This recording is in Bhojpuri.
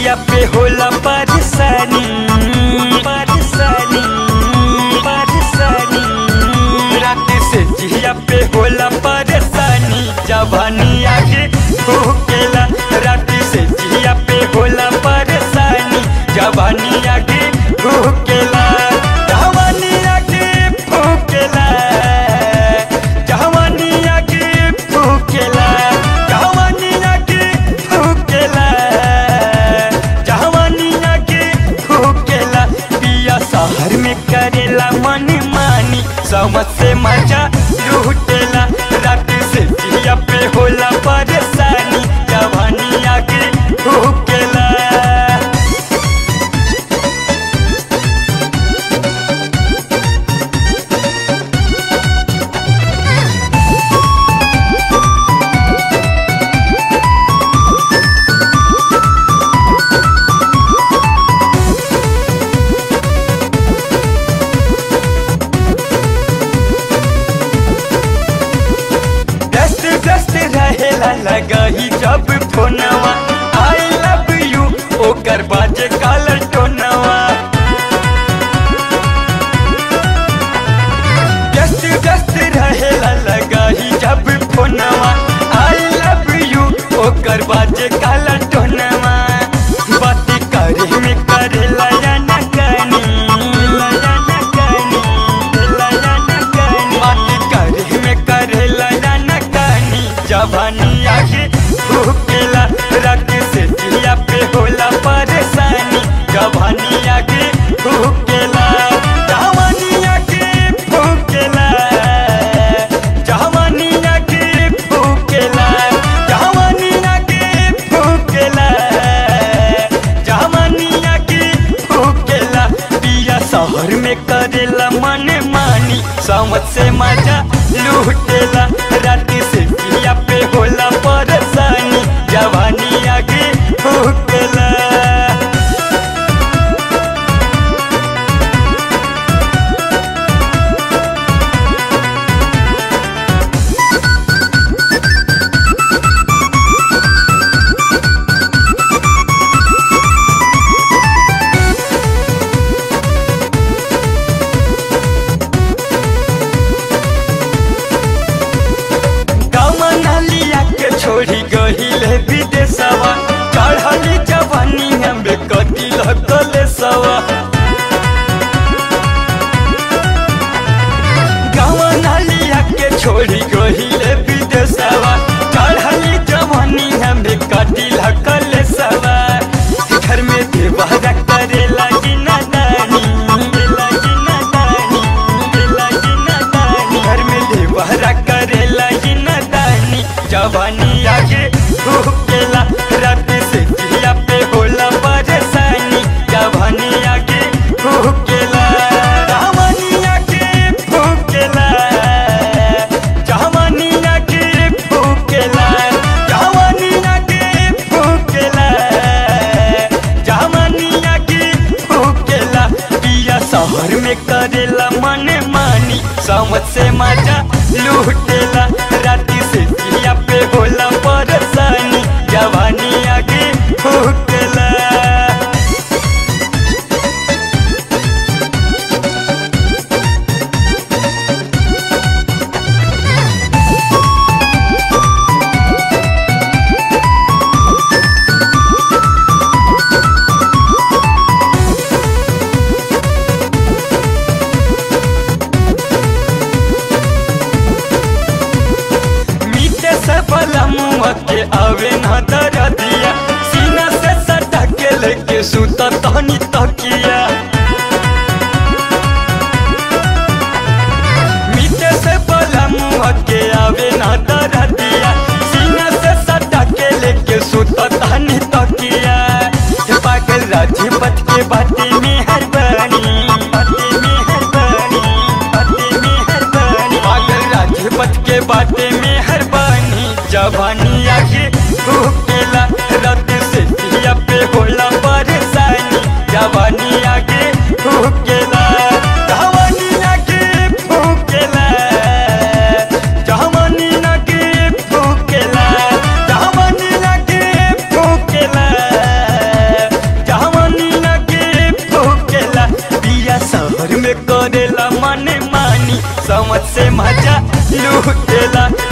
जिया पे होला परेशानी परेशानी परेशानी रात से जिया पे होला परेशानी जवानी आगे भूकेला रात से जिया पे होला परेशानी जवानी आगे भूकेला जवानी आगे भूकेला जवानी आगे भूकेला जवानी आगे भूकेला जवानी आगे भूकेला पिया शहर में करेला मन मानी समझ से मजा लूटेला रात से जिया पे होला परेशानी जवानी आगे भूकेला व्यस्त व्यस्त रहेला लगही जब फोनवा आई लव यू ओकर बाजे कालर टोनवा व्यस्त व्यस्त रहेला लगही जब फोनवा आई लव यू ओकर बाजे कालर टोनवा बात करे में करेला या ना कनी या ना कनी या ना कनी बात करे में करेला या ना कनी जवानी आगे भूकेला रात से जिया पे होला परेशानी जवानी आगे भूकेला जवानी आगे भूकेला जवानी आगे भूकेला जवानी आगे भूकेला जवानी आगे भूकेला पिया शहर में करेला मन मानी समझ से मजा लूटेला रात से पिया पे होला परेशानी जवानी आगे भूकेला कमनलिया के छोड़ी गहिले विदेशवा चढ़ली जवानी हमें कटिल कलेसवा कमनलिया के छोड़ी गहिले विदेशवा चढ़ली जवानी हमें कटिल कलेसवा घर में देवरा करे लगी नादानी लगी नादानी लगी नादानी घर में देवरा करे लगी नादानी जवानी आगे भूकेला रात से जिया पे होला परेशानी जवानी आगे भूकेला जवानी आगे भूकेला जवानी आगे भूकेला जवानी आगे भूकेला जवानी आगे भूकेला पिया शहर में करेला मन मानी समझ से मजा लूटेला रात से जिया पे होला परेशानी जवानी आगे भूकेला मीठे से पलमुआ के आवे न दरदिया सीना से सटा के लेके सुता तहनी तकिया मीठे से पलमुआ के आवे न दरदिया सीना से सटा के लेके सुता तहनी तकिया हे पागल राजीपत के बाती में हर बनी बाती में हर बनी बाती में हर बनी पागल राजपत के बाटे में हर बानी जवानी आगे भूकेला रात से जिया पे होला परेशानी जवानी आगे भूकेला जवानी आगे भूकेला जवानी आगे भूकेला जवानी आगे भूकेला समझ से मजा लूटेला